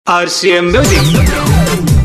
RCM Music.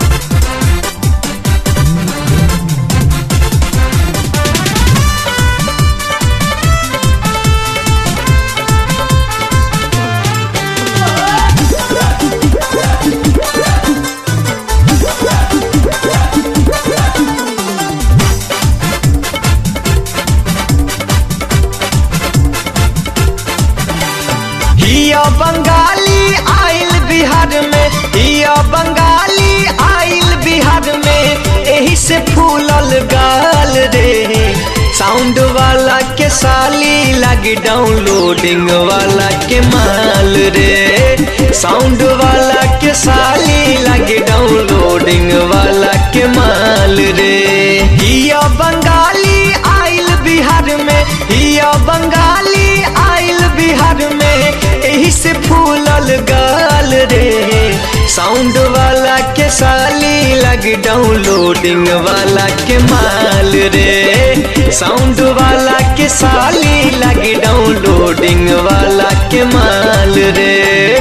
हिया बंगाली आइल बिहार में हिया बंगाली आइल बिहार में एही से फूलल गाल रे साउंड वाला के साली लगी डाउनलोडिंग वाला के माल रे साउंड वाला के साली लगी डाउनलोडिंग वाला के माल रे हिया बंगाली आइल बिहार में हिया बंगाली आइल बिहार में एही से फूलल गाल रे साउंड वाला के साली लग डाउनलोडिंग वाला के माल रे साउंड वाला के साली लग डाउनलोडिंग वाला के माल रे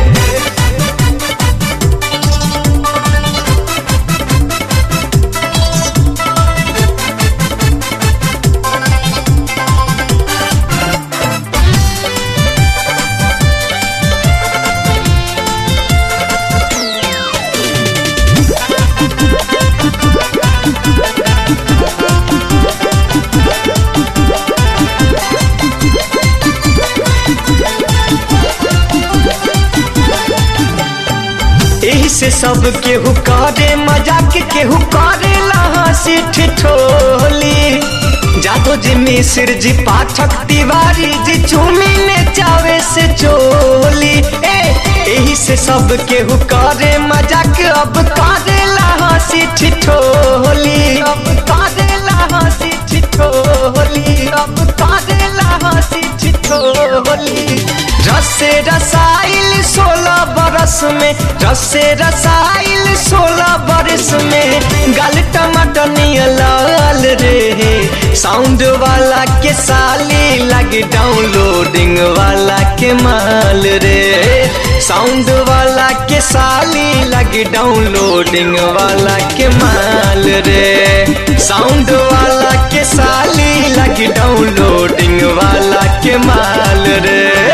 एही से सब केहू करे मजाक केहू करे हंसी ठिठोली जादो जी मिश्र जी पाठक तिवारी जी चूमी ने चावे से चोली ए एही से सब केहू करे मजाक अब करे हंसी ठिठोली अब करे हंसी ठिठोली अब करे हंसी ठिठोली रसे रसाइल सोलह बरस में रसे रसाइल सोलह बरस में गल टमाटर लाल रे साउंड वाला के साली लग डाउनलोडिंग वाला के माल रे साउंड वाला के साली लग डाउनलोडिंग वाला के माल रे साउंड वाला के साली लग डाउनलोडिंग वाला के माल रे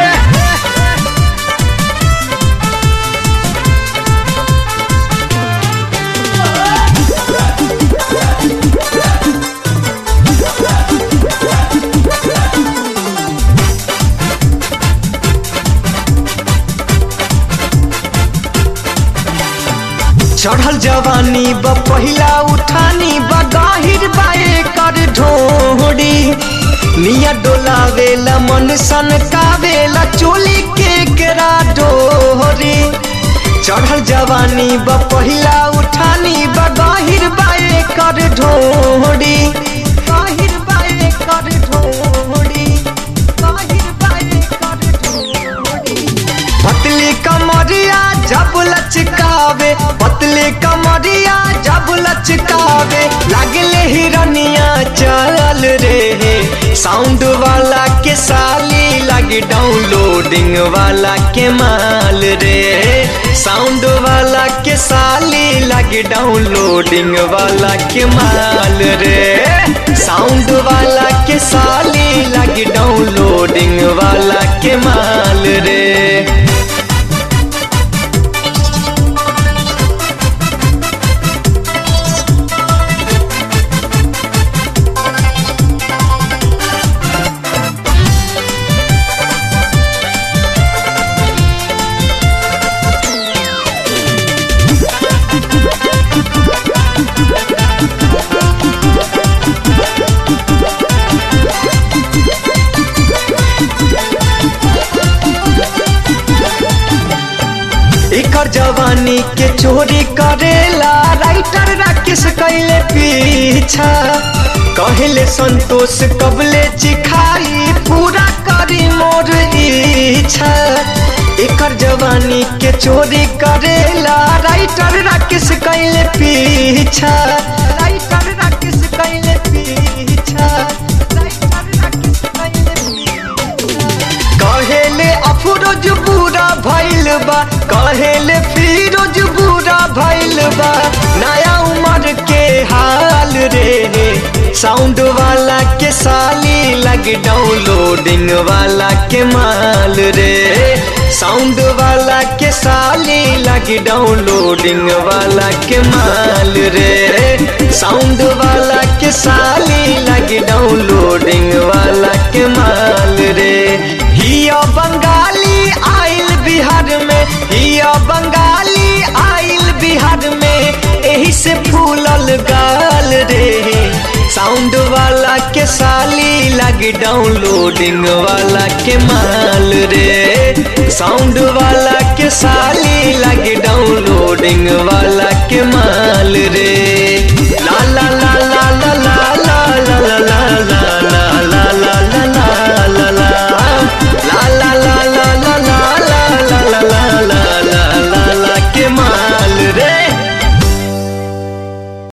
चढ़ल जवानी ब पहिला उठानी ब गाहिर बाए कर ढोड़ी निया डोलावेला मन सन कावेला चोली के केरा डोरी चढ़ल जवानी ब पहिला उठानी ब गाहिर बाए कर ढोड़ी गाहिर बाए कर ढोड़ी गाहिर बाए कर ढोड़ी पतली कमरिया जब लचकावे पतली कमरिया जब लचकावे लगले हिरनिया चल रे साउंड वाला के साली लग डाउनलोडिंग वाला के माल रे साउंड वाला के साली लग डाउनलोडिंग वाला के माल रे साउंड वाला के साली लग डाउनलोडिंग वाला के माल रे एकर जवानी के चोरी करेला राइटर राकेश कैले पीछा कहले संतोष कबले चिखाई पूरा करी मोर इच्छा एकर जवानी के चोरी करेला राइटर राकेश कैले पीछा राइटर राकेश कैले पीछा राइटर राकेश कैले पीछा कहेले अफरोज पूरा भइल बा कहेले फिरोज बुरा भइल बा नया उम्र के हाल रे साउंड वाला के साली लग डाउनलोडिंग वाला के माल रे साउंड वाला के साली लग डाउनलोडिंग वाला के माल रे साउंड वाला के साली लग डाउनलोडिंग वाला के माल रे हिया बंगाली आइल बिहार में हिया बंगाली आइल बिहार में एही से फूलल गाल रे साउंड वाला के साली लग डाउनलोडिंग वाला के माल रे साउंड वाला के साली लग डाउनलोडिंग वाला के माल रे